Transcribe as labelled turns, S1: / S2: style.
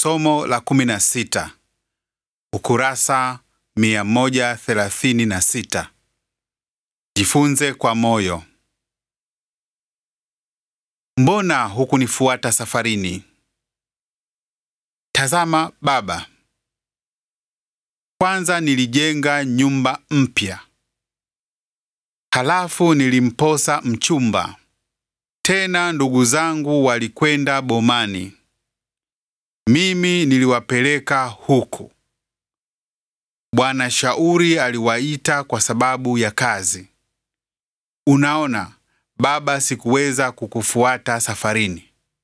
S1: Somo la 16 ukurasa 136. Jifunze kwa moyo. Mbona hukunifuata safarini? Tazama baba, kwanza nilijenga nyumba mpya, halafu nilimposa mchumba, tena ndugu zangu walikwenda bomani, mimi niliwapeleka huku. Bwana Shauri aliwaita kwa sababu ya kazi. Unaona, baba, sikuweza kukufuata safarini.